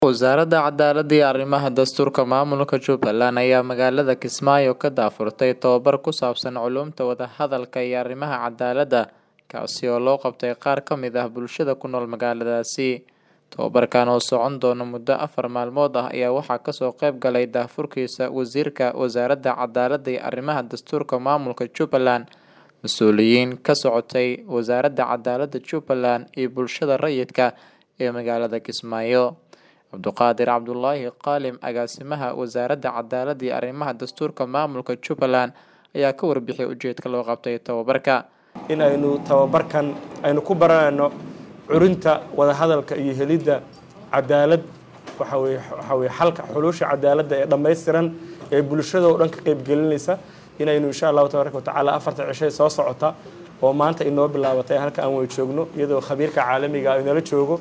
Wasaaradda Cadaaladda iyo Arrimaha Dastuurka Maamulka Jubbaland ayaa magaalada Kismaayo ka daahfurtay tababar ku saabsan culuumta wada-hadalka iyo arrimaha cadaaladda, kaasi oo loo qabtay qaar ka mid ah bulshada ku nool magaaladaasi. Tababarkan oo socon doona muddo afar maalmood ah ayaa waxaa kasoo qayb galay daahfurkiisa Wasiirka Wasaaradda Cadaaladda iyo Arrimaha Dastuurka Maamulka Jubbaland, mas'uuliyiin ka socotay Wasaaradda Cadaaladda Jubbaland, iyo bulshada rayidka ee magaalada Kismaayo. Cabduqaadir Cabdulaahi Qaalim Agaasimaha Wasaaradda Cadaaladda iyo Arrimaha Dastuurka Maamulka Jubbaland ayaa ka warbixiyay ujeedka loo qabtay tababarka. in aynu tababarkan aynu ku baranayno curinta wadahadalka iyo helidda cadaalad waxa weye waxa weye xalka xulusha cadaaladda ee dhammaystiran ee bulshada oo dhan ka qaybgelinaysa inaynu insha allahu tabaaraka watacaala afarta cishay soo socota oo maanta inoo bilaabatay halka aan way joogno iyadoo khabiirka caalamiga ah inala joogo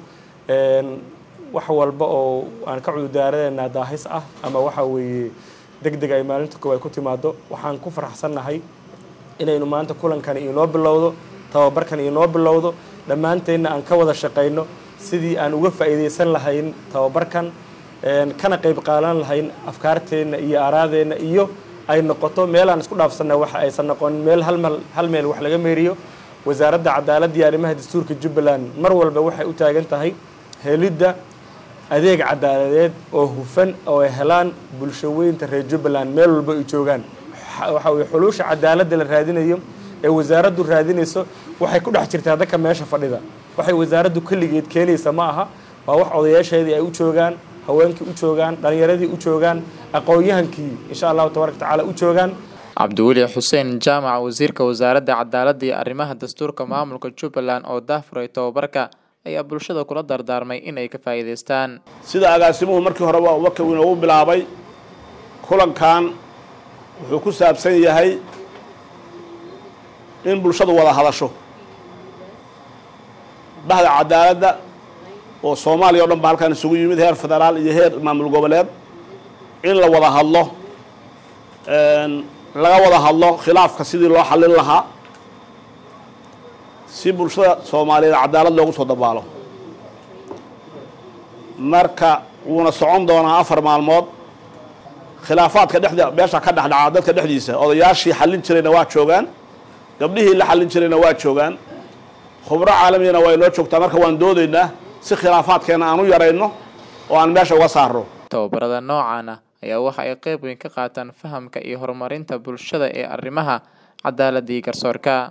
wax walba oo aan ka cudurdaaranayna daahis ah ama waxa weeye deg deg ay maalinta koowaad ku timaado waxaan ku faraxsannahay inaynu maanta kulankani inoo bilowdo tababarkan inoo bilowdo dhammaanteenna aan ka wada shaqayno sidii aan uga faa'iidaysan lahayn tababarkan kana qayb qaadan lahayn afkaarteenna iyo aaraadeenna iyo ay noqoto meel aan isku dhaafsanna waxa aysan noqonin meel halmal hal meel wax laga meeriyo wasaaradda cadaaladda iyo arrimaha dastuurka jubbaland mar walba waxay u taagan tahay helidda adeeg cadaaladeed oo hufan oo ay helaan bulsho weynta reer jubbaland meel walba ay joogaan waxa weye xuluusha cadaaladda la raadinayo ee wasaaraddu raadinayso waxay ku dhex jirtaa dadka meesha fadhida waxay wasaaraddu keligeed keenaysa ma aha waa wax odayaasheedii ay u joogaan haweenkii u joogaan dhallinyaradii u joogaan aqoon-yahankii insha allahu tabaraka watacaala u joogaan cabdiweli xuseen jaamac wasiirka wasaaradda cadaaladda iyo arrimaha dastuurka maamulka jubbaland oo daahfuray tababarka ayaa bulshada kula dardaarmay inay ka faa'iidaystaan sida agaasimuhu markii horeba waka inoogu bilaabay kulankan wuxuu ku saabsan yahay in bulshadu wada hadasho bahda cadaaladda oo soomaaliya o dhan ba halkan isugu yimid heer federaal iyo heer maamul goboleed in la wada hadlo laga wada hadlo khilaafka sidii loo xallin lahaa si bulshada soomaaliyeed cadaalad loogu soo dabaalo marka wuuna socon doonaa afar maalmood khilaafaadka dhexda meesha ka dhexdhaca dadka dhexdiisa odayaashii xallin jirayna waa joogaan gabdhihii la xallin jirayna waa joogaan khubro caalamiyana waa inoo joogtaa marka waan doodaynaa si khilaafaadkeena aan u yarayno oo aan meesha uga saarno tababarada noocan ah ayaa waxa ay qayb weyn ka qaataan fahamka iyo horumarinta bulshada ee arrimaha cadaaladda iyo garsoorka